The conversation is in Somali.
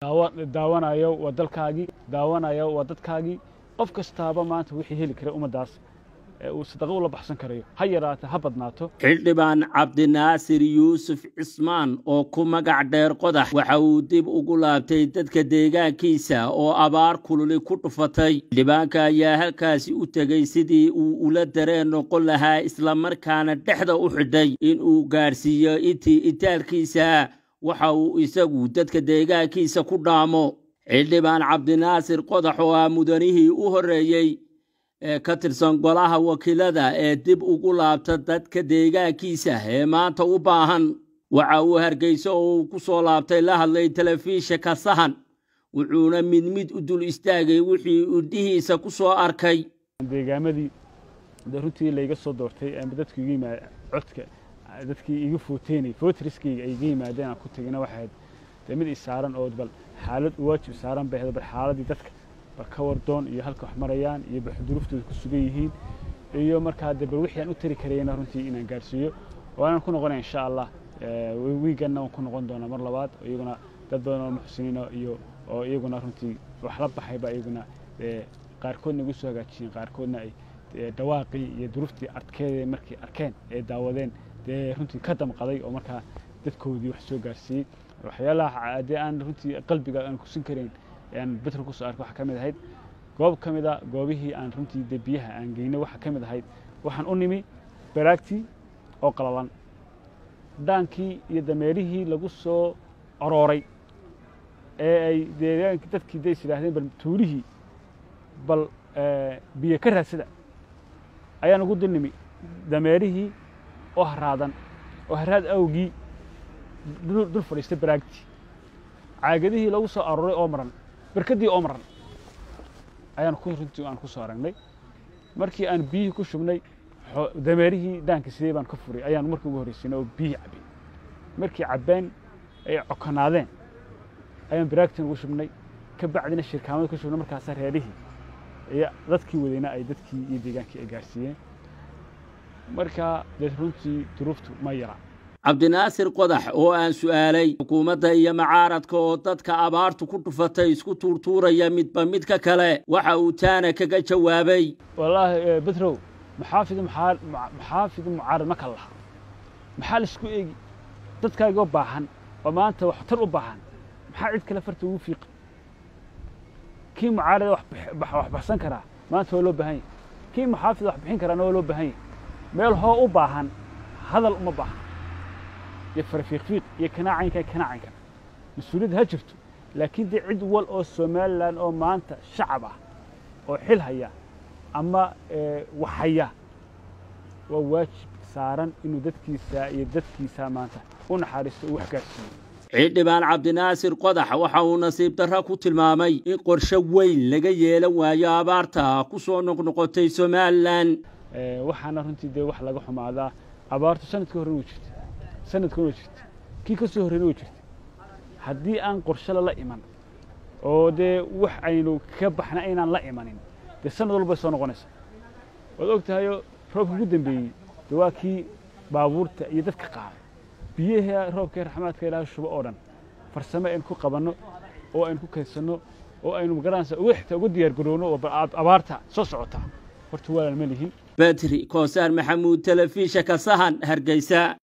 daawanayo waa dalkaagii daawanayo waa dadkaagii qof kastaaba maanta wixii heli kara ummaddaas uu sadaqo ula baxsan karayo ha yaraata ha badnaato xildhibaan cabdinaasir yuusuf cismaan oo ku magac dheer qodax waxa uu dib ugu laabtay dadka deegaankiisa oo abaar kululi ku dhufatay xildhibaanka ayaa halkaasi u tegey sidii uu ula dareen noqon lahaa islamarkaana dhexda u xidhay in uu gaadhsiiyo intii itaalkiisa waxa uu isagu dadka deegaankiisa ku dhaamo xildhibaan cabdinaasir qodax oo ah mudanihii u horreeyey ee ka tirsan golaha wakiilada ee dib ugu laabta dadka deegaankiisa ee maanta u baahan waxa uu hargeyso oo uu ku soo laabtay la hadlay telefishinka sahan wuxuuna mid mid u dul istaagay wixii udhihiisa ku soo arkay deegaamadii de runtii layga soo doortay dadku iga yimaad codka dadkii iga footeynay footriskayga ay iga yimaadeen aan ku tegina waxayd dee mid isaaran oo bal xaalad waajib saaran bay ahayd bal xaaladii dadka bal ka wardoon iyo halka wax marayaan iyo baxduruftooda ku sugan yihiin iyo markaa de bal wixii aan u tari karayna runtii inaan gaarsiiyo waanaan ku noqonaya insha allah wiiganna waan ku noqon doonaa mar labaad iyaguna dad badan oo muxsiniina iyo oo iyaguna runtii wax la baxayba iyaguna qaarkoodna igu soo hagaajiyeen qaarkoodna ay dhawaaqii iyo duruftii adkeeda markay arkeen ee daawadeen dee runtii ka damqaday oo markaa dadkoodii wax soo gaarsiiyey waxyaalaha dee aan runtii qalbiga aan kusin karayn aan bedro kusoo arkay waxaa ka mid ahayd goob ka mid a goobihii aan runtii dee biyaha aan geynay waxaa ka mid ahayd waxaan u nimi baraagtii oo qalalan dhaankii iyo dameerihii lagu soo orooray ee ay deegaankii dadkii days yidhaahdeen bal tuulihii bal biyo ka raadsada ayaan ugu dul nimi dameerihii oo haraadan oo haraad awgii dul fadhiistay baraagtii caagadihii lagu soo arooray oo maran berkaddii oo maran ayaan ku runtii aan ku soo aragnay markii aan biyihii ku shubnay dameerihii dhaanka sidee baan ka furay ayaan markii ugu horreysiinay oo biyihii cabbeen markii cabbeen ay cokonaadeen ayaan baraagtiin ugu shubnay ka bacdina shirkaamada ku shubnay markaasaa reerihii iyo dadkii wadayna ay dadkii iyo deegaankii ay gaarsiiyeen marka dee runtii duruuftu ma yara cabdinaasir qodax oo aan su'aalay xukuumadda iyo macaaradka oo dadka abaartu ku dhufatay isku tuurtuuraya midba midka kale waxa uu taana kaga jawaabay wallaahi bedrow maxaafid maxaafid mucaarad ma kala laha maxaa laisku eegi dadkaagoo baahan oo maanta waxtar u baahan maxaa cid kale farta ugu fiiqa kii mucaarada wax baxsan karaa maanta waa loo baahan yahy kii maxaafid wax bixin karaana waa loo baahan yahy meel hoo u baahan hadal uma baahan iyo farfiiqfiiq iyo kanaacaynka kanaacaynka mas-uuliyadda ha jirto laakiin dee cid wal oo somalilan oo maanta shacab ah oo xil haya ama wax haya waa waajib saaran inuu dadkiisa iyo dadkiisa maanta u naxariisto uu wax gaarsiiyo xildhibaan cabdinaasir qodax waxa uu nasiib darra ku tilmaamay in qorshe weyn laga yeelan waayo abaarta ku soo noqnoqotay somalilan waxaana runtii dee wax laga xumaadaa abaartu sanadkii horena way jirta sanadkan way jirta kii ka soo horreyna way jirta haddii aan qorshe lala iman oo dee wax aynu ka baxna aynaan la imanin dee sanad walbay soo noqonaysa waad og tahayoo roobka ugu dambeeyey dee waa kii baabuurta iyo dadka qaaday biyahii roobkii raxmaadka ilaaha shubo oo dhan farsamo aynu ku qabanno oo aynu ku kaydsanno oo aynu magaranaysa uga xitaa uga diyaar garowno oo abaarta soo socota horta waalan ma lihin bedri koosaar maxamuud telefishinka sahan hargeysa